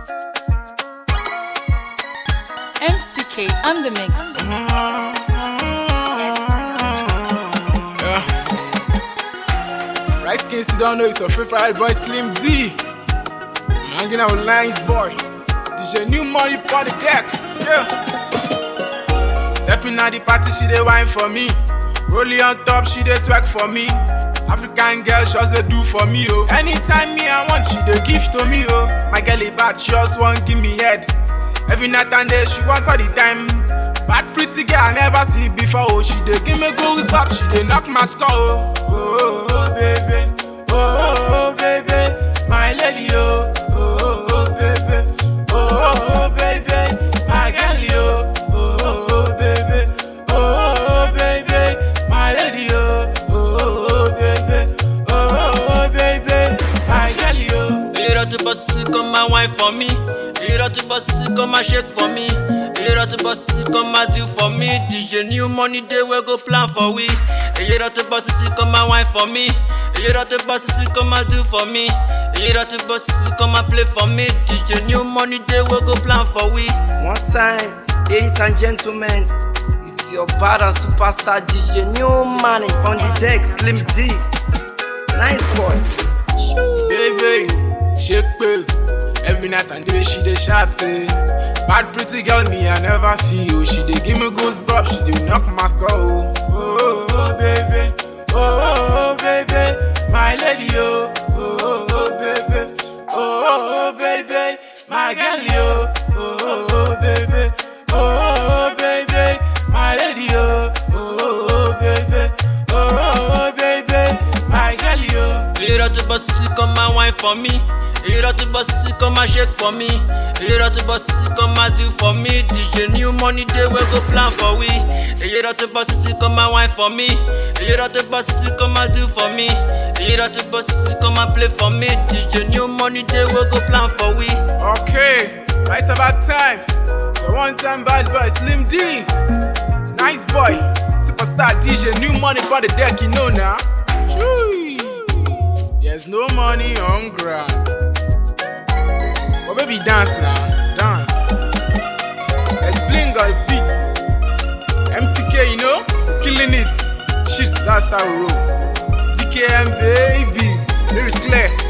MTK on the mix. Yeah. Right kids, you don't know it's your favorite boy Slim D. I'm hanging out with Lines Boy. DJ New Money on the deck. Yeah. Stepping at the party, she dey wine for me. Rolling on top, she dey twerk for me. African girl, just dey do for me, oh. Anytime me I want, she dey give to me, oh. My girl is bad, she just want give me head. Every night and day, she want all the time. Bad pretty girl I never see before, oh. She dey give me goals back, she dey knock my skull, oh. Oh, oh, oh baby, oh, oh, oh baby, my lady, oh. Oh, oh, oh baby, oh, oh, oh baby, my girl, yo. Oh, oh, oh baby, oh, oh, oh baby, my lady, oh. Oh, oh, oh baby, oh, oh, oh baby, my girl, yo. Irọ́ tó bọ́ sísí kan máa wáìn for me. Irọ́ tó bọ́ sísí kan máa shake for me. Irọ́ tó bọ́ sísí kan máa do for me. DJ new money dey wey go plan for we. Irọ́ tó bọ́ sísí kan máa wáìn for me. Irọ́ tó bọ́ sísí kan máa do for me. Irọ́ tó bọ́ sísí kan máa play for me. DJ new money dey wey go plan for we. One time, ladies and gentlemen, it's your bad and superstar DJ New Money on the deck, Slim D. Nice boy. Shoo. Baby, shake pay. Every night and day she dey shout say, Bad pretty girl me I never see you. She dey give me goosebumps, she dey knock my skull. Oh, oh, oh baby, oh, oh, oh baby, my lady oh, oh, oh, oh baby, oh, oh, oh baby, my girl yo, oh, oh, oh baby, oh, oh, oh baby, my lady oh, oh, oh, oh baby, oh, oh, oh baby, my girl yo. Irọ́ tó bọ́ sísí kan máa wáìn for me. Irọ́ tó bọ́ sísí kan máa shake for me. Irọ́ tó bọ́ sísí kan máa do for me. DJ new money dey wey go plan for we. Irọ́ tó bọ́ sísí kan máa wáìn for me. Irọ́ tó bọ́ sísí kan máa do for me. Irọ́ tó bọ́ sísí kan máa play for me. DJ new money dey wey go plan for we. Okay, right about time. So one time bad boy, Slim D. Nice boy, superstar DJ, new money for the deck, you know now. Choo. There's no money on ground. But baby, dance now, dance. Let's bling on the beat. MTK, you know, killing it. Shit, that's how we roll. DKM, baby. Lyrics clear.